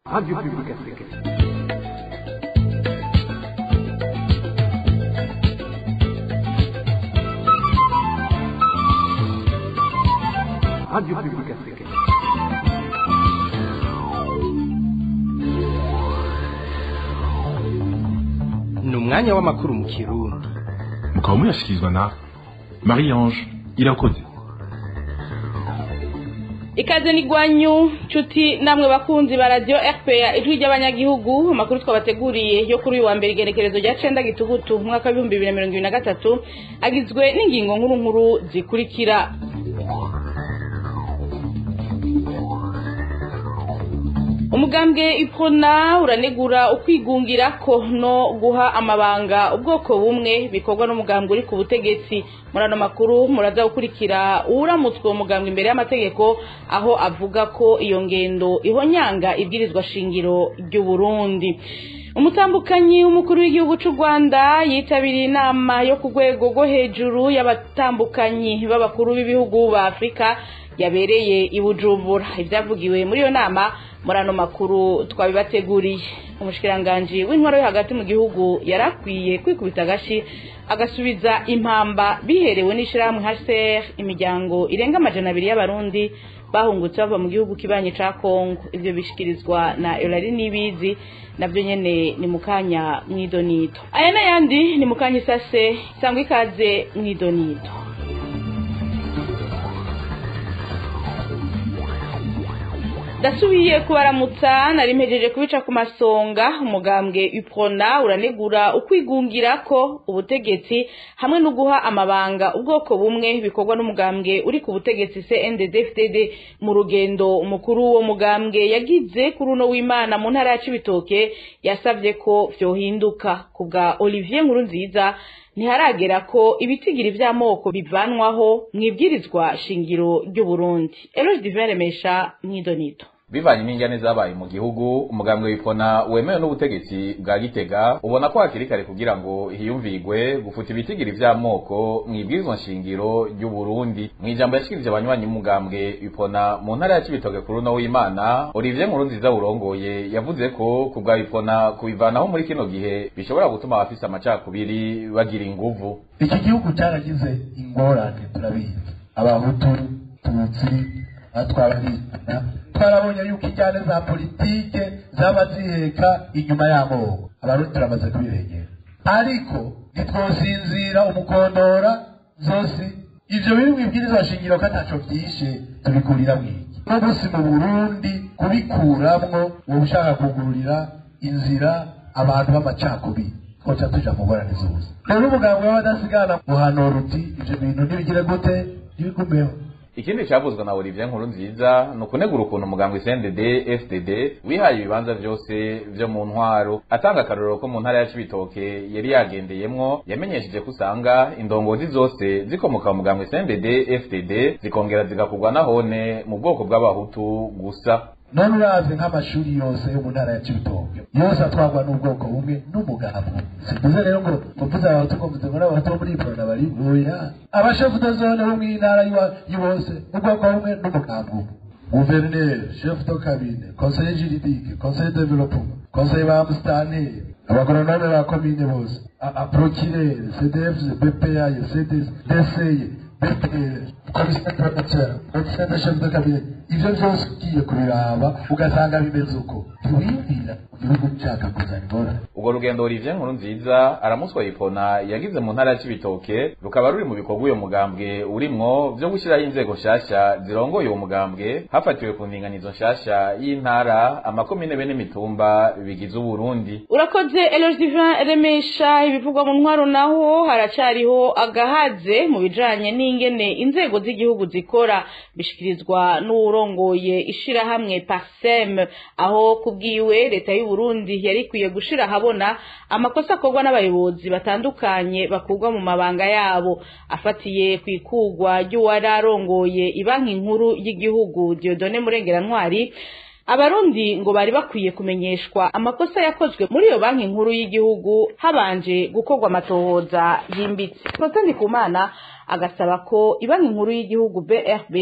Radio Publique Africaine. Radio Publique Africaine. ni umwanya w'amakuru mu kirundi mukaba muyashyikirizwa na marie ange irakoze ikaze ni gwanyu nshuti namwe bakunzi ba radiyo rpa ijwi ry'abanyagihugu amakuru twabateguriye yo kuri uyu wa mbere igenekerezo rya cenda gitugutu umwaka w'ibihumbi bibiri na mirongo ibiri na gatatu agizwe n'ingingo nkuru nkuru zikurikira umugambwe iprona uranegura ukwigungira ko no guha amabanga ubwoko bumwe bikorwa n'umugambwe uri ku butegetsi muri ano makuru muraza gukurikira uwuramutswe uwo mugambwe imbere y'amategeko aho avuga ko iyo ngendo ihonyanga ibwirizwa shingiro ry'uburundi umutambukanyi w'umukuru w'igihugu cy'u rwanda yitabiriye inama yo ku rwego rwo hejuru y'abatambukanyi b'abakuru b'ibihugu ba afurika yabereye i bujumbura ibyavugiwe muri iyo nama muri ano makuru twabibateguriye umushikiranganji w'intwaro yo hagati mu gihugu yarakwiye kwikubita agashi agasubiza impamba biherewe n'ishyirahamwe hcr imiryango irenga amajana abiri y'abarundi bahungutse bava mu gihugu kibanye ca kongo ivyo bishikirizwa na eurari n'ibizi navyo nyene ni mukanya mw'idonito aya n'ayandi ni mukanya isase sangwa ikaze mw'idonito ndasubiye kubaramutsa nari mpejeje kubica ku masonga umugambwe uprona uranegura ukwigungira ko ubutegetsi hamwe no guha amabanga ubwoko bumwe bikorwa n'umugambwe uri ku butegetsi CNDD-FDD mu rugendo umukuru wo mugambwe yagize kuri uno w'Imana mu ntara ya Cibitoke yasavye ko vyohinduka kubwa Olivier Nkurunziza ntiharagera ko ibitigiri vy'amoko bivanwaho mwibwirizwa shingiro ry'uburundi eloge divin remesha mw'idonito bivanye n'injyane zabaye mu gihugu umugambwe wipfona wemewe n'ubutegetsi bwa gitega ubona ko hakiri kare kugira ngo hiyumvigwe gufuta ibitigiri vy'amoko mw'ibwirizwa nshingiro ry'uburundi mw'ijambo yashikirije abanywanyi b'umugambwe wipfona mu ntara ya cibitoke kuri uno w'imana olivier nkurunziza urongoye yavuze ko ku bwa wipfona kubivanaho muri kino gihe bishobora gutuma abafise amacakubiri bagira inguvu iki gihugu cyaragize ingorane turabizi abahutu tutsi atwabarina twarabonye yuko injyane za politike zaba ziheka inyuma y'amoko abarundi turamaze kubirengera ariko ntitwosinzira umukondora zose ivyo biri mwibwirizwa shingiro ko ataco vyishe tubikurira mwiki no gusi mu burundi kubikuramwo woba ushaka kugururira inzira abantu b'amacakubiri twoca tuja mu ngorane zose rero umugambwe w'abadasigana muhanura uti ivyo bintu ntibigire gute ntibigumeho ikindi cyavuzwe na Olivier Nkuru nziza ni ukunegura ukuntu umugambwe CNDD FDD wihaye ibibanza vyose vyo mu ntwaro atanga akarorero ko mu ntara ya Cibitoke yari yagendeyemwo yamenyesheje ko usanga indongozi zose zikomoka mu mugambwe CNDD FDD zikongera zigakugwa nahone mu bwoko bw'abahutu gusa none urazi nk'amashuri yose yo mu ntara ya cibitoke yose atwarwa n'ubwoko bumwe n'umugabo simvuze rero ngo mvuze abahutu ngo mvuze ngo n'abahutu bo muri iporona bari oya abashefu de zone bo mw'intara y'ibose ubwoko bumwe n'umugabo umwe guverineri chef de cabinet conseiller juridique conseiller de développement conseiller ba musitanteri abagoronome ba komine bose aprokirere cdf bpa cds dcye bpr commissaire provincial commissaire de chef de cabinet ivyo vyose ugiye kubiraba ugasanga bimeze uko ntiwiyumvira mu gihugu cyacu kuzana ingorane urwo rugendo Olivier Nkuru nziza aramuswa yipona yagize mu ntara ya Cibitoke rukaba ruri mu bikorwa uyo mugambwe urimwo vyo gushyiraho inzego nshasha zirongoye uwo mugambwe hafatiwe ku ndinganizo nshasha y'intara amakomine bene mitumba bigize uburundi urakoze eloge divin remesha ibivugwa mu ntwaro naho haracariho agahaze mu bijanye n'ingene inzego z'igihugu zikora bishikirizwa n'uwurongoye ishirahamwe parsem aho kubwiwe leta y'u Burundi yari ikwiye gushira ahabona amakosa akorwa n'abayobozi batandukanye bakurwa mu mabanga yabo afatiye ku ikugwa ry'uwari arongoye ibanki nkuru y'igihugu Dieudonne Murengerantwari abarundi ngo bari bakwiye kumenyeshwa amakosa yakozwe muri iyo banki nkuru y'igihugu habanje gukorwa amatohoza yimbitse Protais Ndikumana agasaba ko ibanki nkuru y'igihugu BRB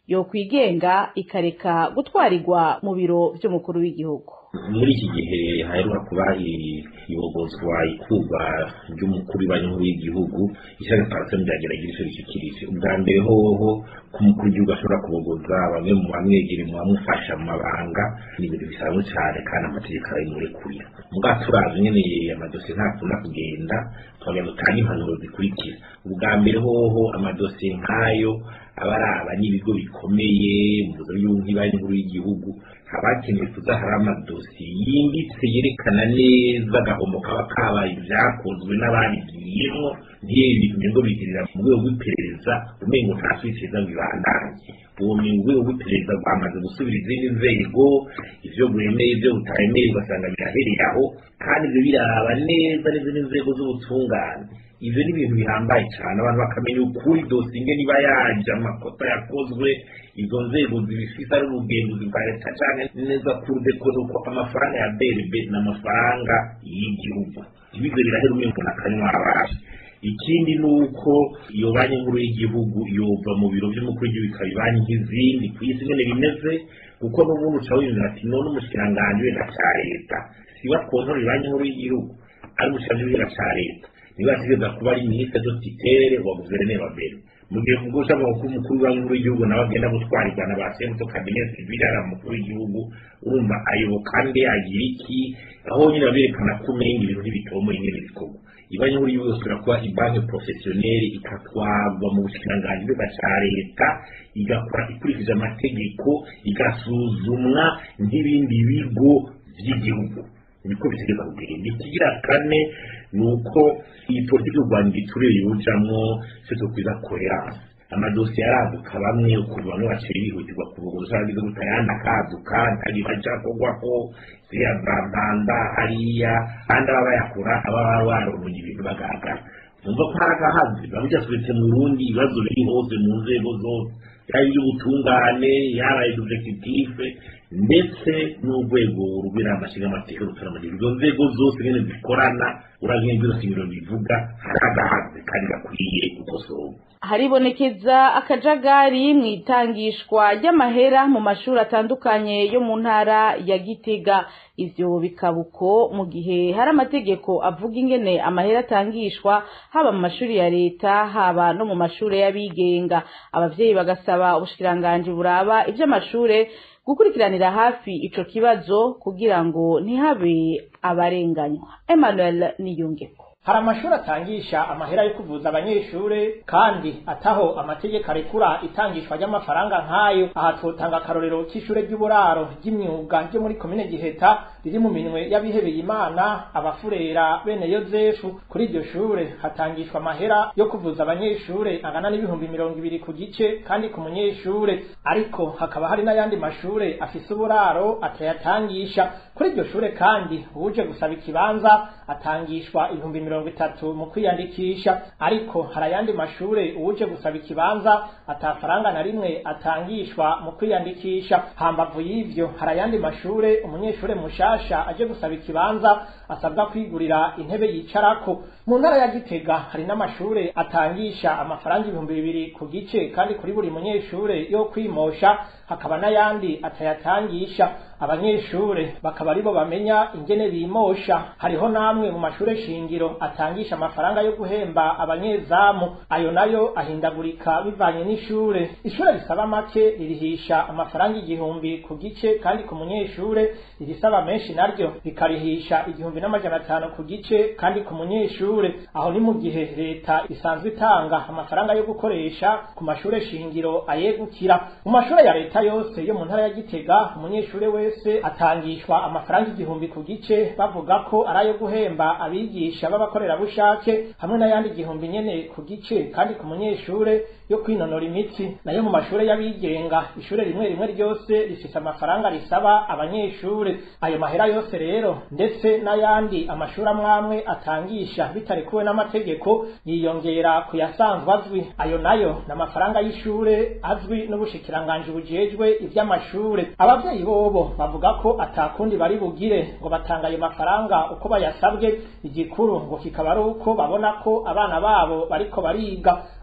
yokwigenga ikareka gutwarirwa mu biro vy'umukuru w'igihugu muri iki gihe haheruka kuba iyobozwa ikurwa ry'umukuru w'ibanki nkuru y'igihugu ishyaka parasemu ryageragira icyo rishyikirije ubwa mbere hoho ko umukuru w'igihugu ashobora kubogoza bamwe mu bamwegere mu bamufasha mu mabanga ni ibintu bisanzwe cyane kandi amategeko arabimurekurira mubwa turazi nyene amadosiye ntakunda kugenda twagenda dutanga impanuro zikurikira ubwa mbere hoho amadosiye nk'ayo aba araba n'ibigo bikomeye mu buzima bw'ibanki nkuru y'igihugu haba hakenewe kuza hari amadosiye yimbitse yerekana neza agahombo kaba kabaye ibyakozwe n'ababigiyemo ntiyebi ngo bigirira mu rwego rw'iperereza umengo nta switeza ngo ibandanye ubumenyi mu rwego rw'iperereza rwamaze gusubira izindi nzego ivyo bwemeye ibyo butaremeye ugasanga birahereye aho kandi ibyo biraraba neza n'izindi nzego z'ubutungane ivyo ni ibintu bihambaye cyane abantu bakamenya ukuri dosiye ingene iba yaje amakosa yakozwe izo nzego zibifise ari ubugenzuzi bwa leta canke neza kurudeko nuko amafaranga ya brb ni amafaranga y'igihugu ibivyo birahera umengo nakanywa abasha ikindi ni uko iyo banki nkuru y'igihugu yova mu biro by'umukuru w'igihugu ikaba ibanki nk'izindi ku isi nyene bimeze kuko n'ubundi uca wiyumvira ati none umushikiranganji wenda ca leta siba kontora banki nkuru y'igihugu ari umushikiranganji wenda ca leta niba ategereza kuba ari minisitiri do titere wa guverineri wa mbere mu gihe kubwo ushaka ko umukuru wa nkuru w'igihugu nawe agenda gutwarirwa na ba semuto kabineti birara umukuru w'igihugu urumva ayoboka nde agira iki aho nyine baberekana ko umenga ibintu ntibitomoye nyine bikorwa ibanki nkuru y'igihugu ishobora kuba ibanki porofesiyoneri igatwarwa mu bushikiranganji bwa ca leta igakora ikurikije amategeko igasuzumwa nk'ibindi bigo by'igihugu niko bitegeza kugenda ikigira kane ni uko iyi politiki y'u rwanda ituriye yujamwo icyo tukwiza koherance amadosiye araduka bamwe ukuntu bamwe baciye bihutirwa kuvuga uzagize gute ayandi akaduka ntagira aja kugwako ziriya za mpanda hariya kandi aba bayakura aba baba baronye ibintu bagaragara numva ko hari agahazi biba byasubitse mu rundi ibibazo biri hose mu nzego zose yaba iby'ubutungane yaba executive ndetse n'urwego rw'inama nshingamateka rutaramagira izo nzego zose nyine zikorana urazi nk'ibyo shingiro bivuga hari agahazi kandi gakwiye gukosorwa haribonekeza akajagari mu itangishwa ry'amahera mu mashuri atandukanye yo mu ntara ya gitega ivyo bikaba uko mu gihe hari amategeko avuga ingene amahera atangishwa haba mu mashuri ya leta haba no mu mashuri y'abigenga abavyeyi bagasaba ubushikiranganji buraba ivy'amashure gukurikiranira hafi ico kibazo kugira ngo ntihabe abarenganywa Emmanuel Niyungeko hari amashuri atangisha amahera yo kuvuza abanyeshure kandi ataho amategeko arekura itangishwa ry'amafaranga nk'ayo aha twotanga akarorero k'ishure ry'uburaro ry'imyuga ryo muri komine giheta riri mu minwe y'abihebeye imana abafurera bene yozefu kuri iryo shure hatangishwa amahera yo kuvuza abanyeshure angana n'ibihumbi mirongo ibiri ku gice kandi ku munyeshure ariko hakaba hari n'ayandi mashure afise uburaro atayatangisha kuri iryo shure kandi uje gusaba ikibanza atangishwa ibihumbi mirongo itatu mu kwiyandikisha ariko hari ayandi mashure uje gusaba ikibanza atafaranga na rimwe atangishwa mu kwiyandikisha hambavu y'ivyo hari ayandi mashure umunyeshure mushasha aje gusaba ikibanza asabwa kwigurira intebe yicarako mu ntara ya gitega hari n'amashure atangisha amafaranga ibihumbi bibiri ku gice kandi kuri buri munyeshure yo kwimosha hakaba n'ayandi atayatangisha abanyeshure bakaba aribo bamenya ingene bimosha hariho namwe mu mashure shingiro atangisha amafaranga yo guhemba abanyezamu ayo nayo ahindagurika bivanye n'ishure ishure risaba make ririhisha amafaranga igihumbi ku gice kandi ku munyeshure irisaba menshi naryo rikarihisha igihumbi n'amajana atanu ku gice kandi ku munyeshure aho ni mu gihe leta isanzwe itanga amafaranga yo gukoresha ku mashure shingiro ayegukira mu mashure ya leta yose yo mu ntara ya gitega umunyeshure wese atangishwa amafaranga igihumbi ku gice bavuga ko ari ayo guhemba abigisha b'abakorerabushake hamwe n'ayandi igihumbi nyene ku gice kandi ku munyeshure yo kwinonora imitsi nayo mu mashure y'abigenga ishure rimwe rimwe ryose rifise amafaranga risaba abanyeshure ayo mahera yose rero ndetse n'ayandi amashuri amwamwe atangisha bitarekuwe n'amategeko yiyongera ku yasanzwe azwi ayo nayo ni amafaranga y'ishure azwi n'ubushikiranganji bujejwe ivy'amashure abavyeyi bobo bavuga ko atakundi bari bugire ngo batanga ayo mafaranga uko bayasabwe igikuru ngo kikaba ari uko babona ko abana babo bariko bariga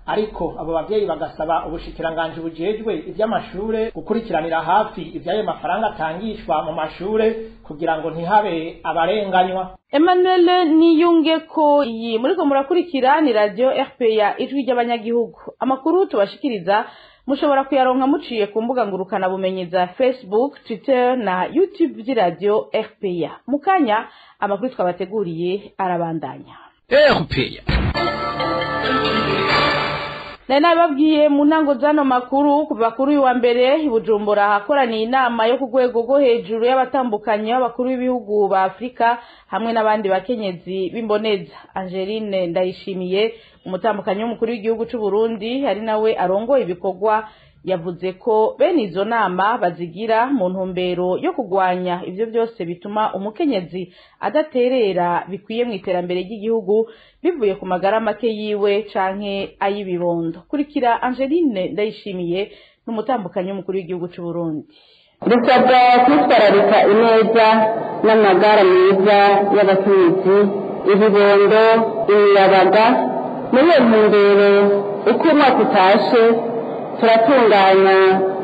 ariko abo bavyeyi bagasaba ubushikiranganji bujejwe ivy'amashure gukurikiranira hafi ivy'ayo mafaranga atangishwa mu mashure kugira ngo ntihabe abarenganywa Emmanuel niyunge ko iyi muriko murakurikira ni radio RPA ijwi ry'abanyagihugu amakuru tubashikiriza mushobora kuyaronka muciye ku mbuga ngurukana bumenyi za Facebook Twitter na YouTube vy'iradio RPA mukanya amakuru twabateguriye arabandanya RPA nari nabibabwiye mu ntango z'ano makuru kuva kuri uyu wa mbere i bujumbura hakoraniye inama yo ku rwego rwo hejuru y'abatandukanye b'abakuru b'ibihugu ba afurika hamwe n'abandi bakenyezi b'imboneza angeline ndayishimiye umutambukanyi w'umukuru w'igihugu cy'u Burundi ari nawe arongoye ibikorwa yavuze ko bene izo nama bazigira mu ntumbero yo kurwanya ibyo byose bituma umukenyezi adaterera bikwiye mu iterambere ry'igihugu bivuye ku magara make yiwe canke ay'ibibondo kurikira angeline ndayishimiye n'umutambukanyi w'umukuru w'igihugu cy'u Burundi dusabwa kwitwararika ineza n'amagara meza y'abakenyezi ibibondo imiyabaga muri iyo ntumbero uko umwaka utashe turatunganya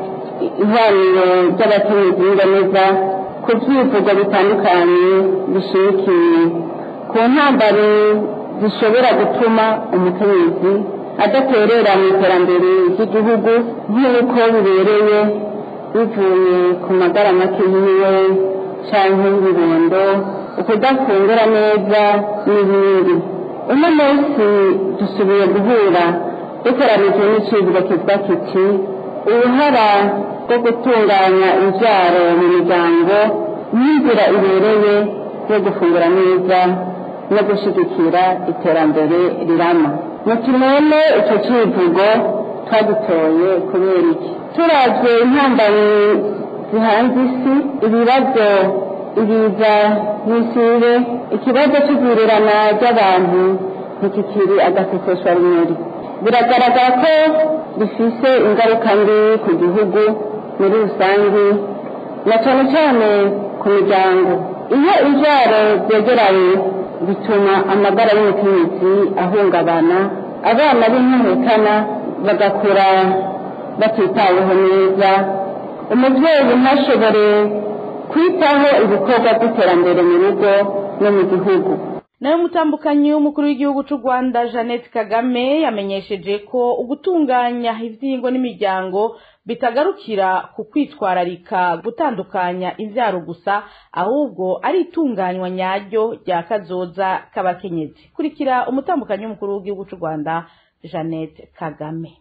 ihwaniro ry'abakenyezi n'ingameza ku byivugo bitandukanye bishimikiye ku ntambaro zishobora gutuma umukenyezi adaterera mu iterambere ry'igihugu nk'uko bibereye bivuye ku magara make yiwe cyangwa ibibondo ukudafungura neza n'ibindi uno munsi dusubiye guhura dukoranije n'icibwa kivuga kiti uruhara rwo gutunganya imbyaro mu miryango n'inzira ibereye yo gufungura neza no gushyigikira iterambere rirama mutumene icyo kivugo twadutoye kubera iki turavye intambamyi zihanze isi ibibazo ibiza n'isibe ikibazo cy'igurirana ry'abantu ntikikiri agaseseshwa rumuri biragaragara ko bifise ingaruka mbi ku gihugu muri rusange na cyane cyane ku miryango iyo imbyaro byegeranye bituma amagara y'umukenyezi ahungabana abana b'intumekana bagakura batitaweho neza umubyeyi ntashobore kwitaho ibikorwa by'iterambere mu rugo no mu gihugu nawe mutambukanyi w'umukuru w'igihugu cy'u rwanda jeannette kagame yamenyesheje ko ugutunganya ibyingo n'imiryango bitagarukira ku kwitwararika gutandukanya imbyaro gusa ahubwo ari itunganywa nyaryo rya kazoza k'abakenyezi kurikira umutambukanyi w'umukuru w'igihugu cy'u rwanda jeannette kagame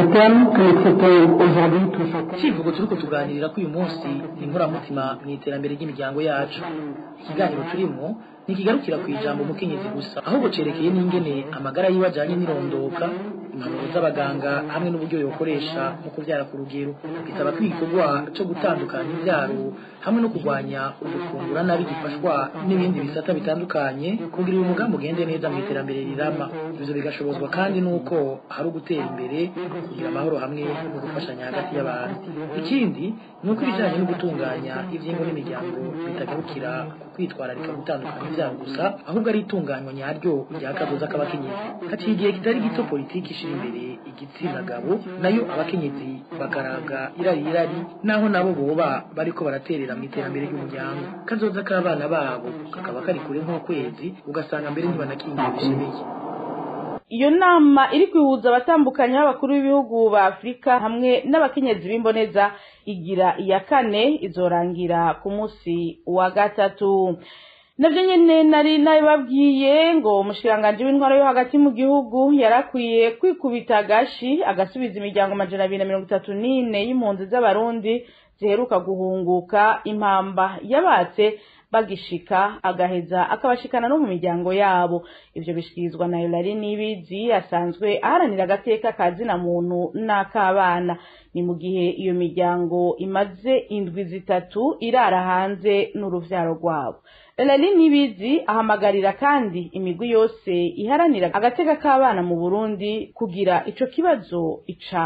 icyivugo turi kutuganirira ko uyu munsi ni inkoramutima mu iterambere ry'imiryango yacu ikiganiro turimo ntikigarukira ku ijambo umukenyezi gusa ahubwo cerekeye n'ingene amagara yiwe ajyanye n'irondoka impanuro z'abaganga hamwe n'uburyo yokoresha mu kubyara ku rugero bisaba ko igikorwa cyo gutandukanya ibyaro hamwe no kurwanya ugufungura nabi gifashwa n'ibindi bisata bitandukanye kugira uyu mugambi ugende neza mu iterambere rirama ibyo bigashobozwa kandi n'uko hari ugutera imbere kugira amahoro hamwe no gufashanya hagati y'abantu ikindi ni uko ibijyanye no gutunganya ibyingo n'imiryango bitagarukira ku kwitwararika gutandukanya ibyaro gusa ahubwo ari itunganywa nyaryo rya kazoza k'abakenyezi haciye igihe kitari gito politiki ishira imbere igitsina gabo nayo abakenyezi bakaraga irari irari naho nabo boba bariko baraterera mu iterambere ry'umuryango kazoza k'abana babo kakaba kari kure nk'ukwezi ugasanga mbere ntibanakingiye bishemeye iyo nama iri kwihuza abatandukanye b'abakuru b'ibihugu ba afurika hamwe n'abakenyezi b'imboneza igira iya kane izorangira ku munsi wa gatatu nabyo nyine nari nabibabwiye ngo umushikiranganji w'intwaro yo hagati mu gihugu yarakwiye kwikubita agashi agasubiza imiryango amajana abiri na mirongo itatu n'ine y'impunzi z'abarundi ziheruka guhunguka impamba yabatse bagishika agaheza akabashikana no mu miryango yabo ivyo bishikirizwa na Hilary Nibizi asanzwe aharanira agateka ka zina muntu n'akabana ni mu gihe iyo miryango imaze indwi zitatu irara hanze n'uruvyaro rwabo Hilary Nibizi ahamagarira kandi imigwi yose iharanira agateka k'abana mu Burundi kugira ico kibazo icabo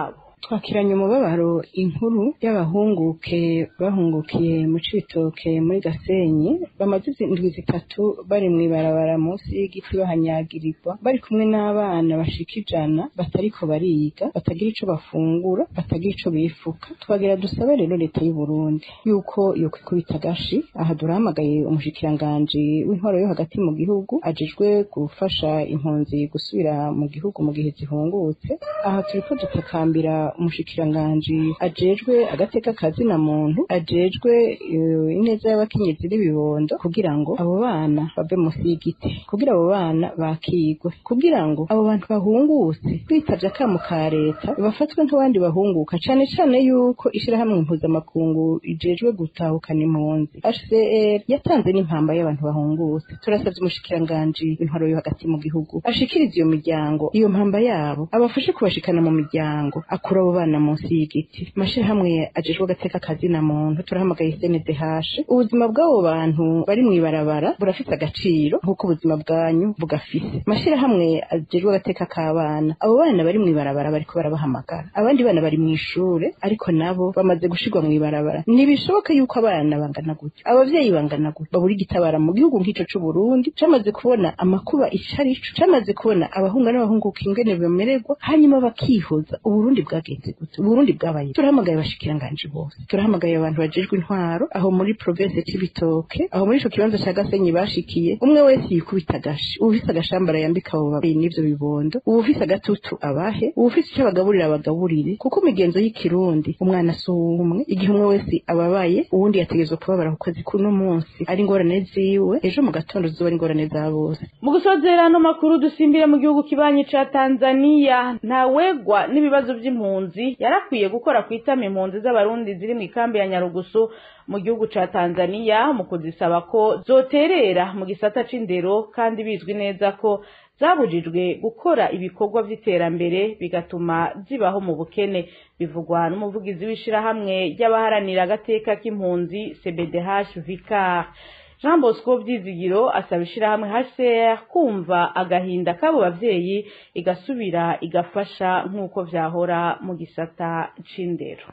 twakiranye umubabaro inkuru y'abahunguke bahungukiye mu cibitoke muri gasenyi bamaze indwi zitatu bari mw'ibarabara munsi y'igiti bahanyagirirwa bari kumwe n'abana bashika ijana batariko bariga batagira ico bafungura batagira ico bifuka twagira dusabe rero leta y'u Burundi yuko yo kwikubita gashi aha durahamagaye umushikiranganji w'intwaro yo hagati mu gihugu ajejwe gufasha impunzi gusubira mu gihugu mu gihe zihungutse aha turiko dutakambira umushikiranganji ajejwe agateka kazina muntu ajejwe eh, ineza y'abakenyezi n'ibibondo kugira ngo abo bana bave munsi y'igiti kugira abo bana bakigwe kugira ngo abo bantu bahungutse bitavye akamo ka leta bafatwe nk'abandi bahunguka cane cane yuko ishirahamwe mpuzamakungu ijejwe gutahukana impunzi HCR yatanze n'impamba y'abantu bahungutse turasavye umushikiranganji w'intwaro yo hagati mu gihugu ashikirize iyo miryango iyo mpamba yabo abafashe kubashikana mu miryango akura abo bana munsi y'igiti mashirahamwe ajejwe agateka kazina muntu turahamagaye CNDH ubuzima bw'abo bantu bari mw'ibarabara burafise agaciro nk'uko ubuzima bwanyu bugafise mashirahamwe ajejwe agateka k'abana abo bana bari mw'ibarabara bariko barabahamagara abandi bana bari mw'ishure ariko nabo bamaze gushirwa mw'ibarabara ntibishoboka yuko abana bangana gutyo abavyeyi bangana gutyo babura igitabara mu gihugu nk'ico c'u Burundi camaze kubona amakuba icarico camaze kubona abahunga n'abahunguka ingene bamererwa hanyuma bakihoza uburundi bwagenze gute uburundi bwabaye turahamagaye abashikiranganje bose turahamagaye abantu bajejwe intwaro aho muri province c'ibitoke aho muri ico kibanza ca gasenyi bashikiye umwe wese yikubita agashi uwufise agashambara yambika abo babyeyi n'ivyo bibondo uwufise agatutu abahe uwufise ico bagaburira abagaburire kuko imigenzo y'ikirundi umwana si umwe igihe umwe wese ababaye uwundi yategerezwa kubabara ku kazi kuno munsi ari ingorane ziwe ejo mu gatondo zizoba ari ingorane za bose mu gusozera ano makuru dusimbire mu gihugu kibanyi ca tanzaniya ntawegwa n'ibibazo vy'impunzi yarakwiye gukora kwitama impunzi z'abarundi ziri mw'ikambi ya nyarugusu mu gihugu ca tanzaniya mu kuzisaba ko zoterera mu gisata c'indero kandi bizwi neza ko zabujijwe gukora ibikorwa vy'iterambere bigatuma zibaho mu bukene bivugwa n'umuvugizi w'ishirahamwe ry'abaharanira agateka k'impunzi cbdh vicar jean bosco vyizigiro asaba ishirahamwe hcr kumva agahinda k'abo bavyeyi igasubira igafasha nk'uko vyahora mu gisata c'indero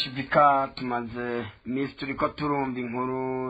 hbk tumaze iminsi turiko turumva inkuru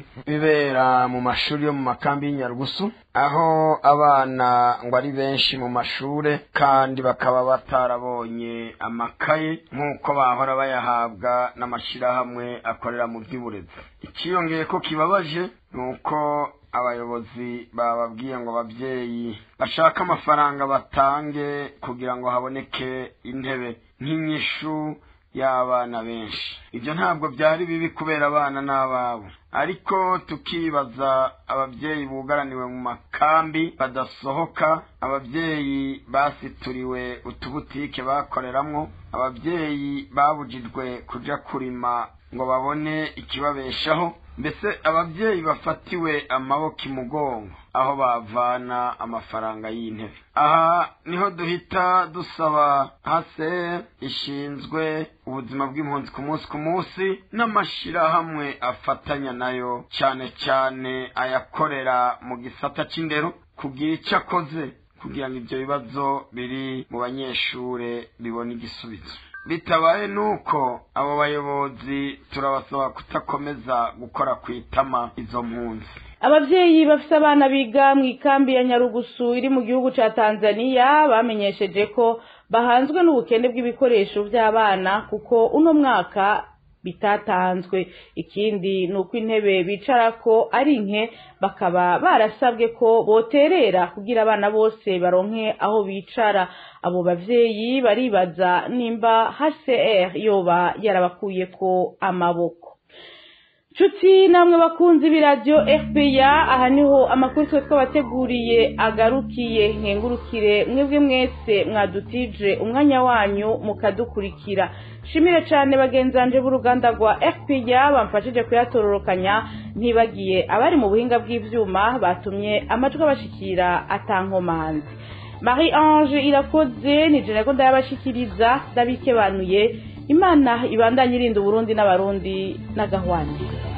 zibibera mu mashuri yo mu makambi y'inyarugusu aho abana ngo ari benshi mu mashure kandi bakaba batarabonye amakaye nk'uko bahora bayahabwa n'amashirahamwe akorera mu by'uburezi ikiyongeye ko kibabaje ni uko abayobozi bababwiye ngo ababyeyi bashaka amafaranga batange kugira ngo haboneke intebe nk'inyishu y'abana benshi ibyo ntabwo byari bibi kubera abana n'ababo ariko tukibaza ababyeyi bugaraniwe mu makambi badasohoka ababyeyi basituriwe utubutike bakoreramwo ababyeyi babujijwe kuja kurima ngo babone ikibabeshaho mbese ababyeyi bafatiwe amaboko imugongo aho bavana amafaranga y'intebe aha niho duhita dusaba hase ishinzwe ubuzima bw'impunzi ku munsi ku munsi n'amashirahamwe afatanya nayo cyane cyane ayakorera mu gisata c'indero kugira icyo akoze kugira ngo ibyo bibazo biri mu banyeshure bibone igisubizo bitabaye nuko abo bayobozi turabasaba kutakomeza gukora ku itama izo mpunzi abavyeyi bafise abana biga mu ikambi ya nyarugusu iri mu gihugu ca tanzaniya bamenyesheje ko bahanzwe n'ubukene bw'ibikoresho vy'abana kuko uno mwaka bitatanzwe ikindi ni uko intebe bicarako ari nke bakaba barasabwe ko boterera kugira abana bose baronke aho bicara abo bavyeyi baribaza nimba hcr yoba yarabakuyeko amaboko nshuti namwe bakunzi b'iradiyo fpr aha niho amakuru twe twabateguriye agarukiye nkengurukire mwebwe mwese mwadutije umwanya wanyu mukadukurikira shimire cyane bagenzanje b'uruganda rwa fpr bamfashije kuyatororokanya ntibagiye abari mu buhinga bw'ivyuma batumye amajwi abashikira atankomanzi marie ange irakoze ni jene ko ndayabashikiriza ndabikebanuye imana ibandanye irinda uburundi n'abarundi n'agahwane